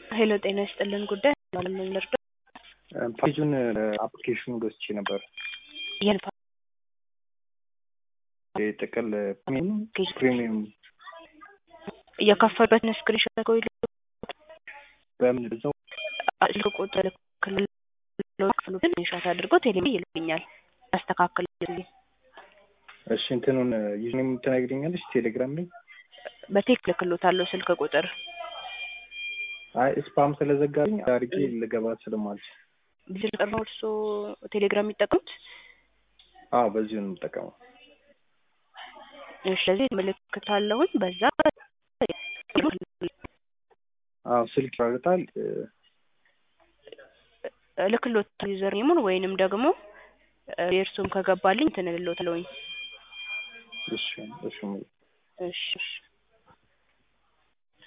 ሄሎ ጤና ይስጥልን ጉዳይ ለምን ልርዳ? ፔጁን አፕሊኬሽኑ ገዝቼ ነበር። ይህን ጥቅል ፕሪሚየም እየከፈሉበትን ስክሪንሾት አድርገው ይልኩ። በምን እዛው ስልክ ቁጥር ክልል ክፍሉትን ስክሪንሾት አድርገው ቴሌ ይልኩኛል። ያስተካክልልኝ። እሺ እንትኑን ዩዝኔም ትነግሪኛለሽ ቴሌግራም ላይ? በቴክስት ልክሎታለሁ ስልክ ቁጥር አይ ስፓም ስለዘጋኝ አድርጌ ልገባ ስለማልችል። በዚህ ቁጥር ነው እርሶ ቴሌግራም የሚጠቀሙት? አዎ በዚሁ ነው የምጠቀመው። እሺ ስለዚህ ምልክት አለሁኝ በዛ አዎ ስልክ ያወጣል። ልክሎት ዩዘር ኔሙን ወይንም ደግሞ የእርሱም ከገባልኝ እንትን እልሎታለሁኝ። እሺ እሺ እሺ እሺ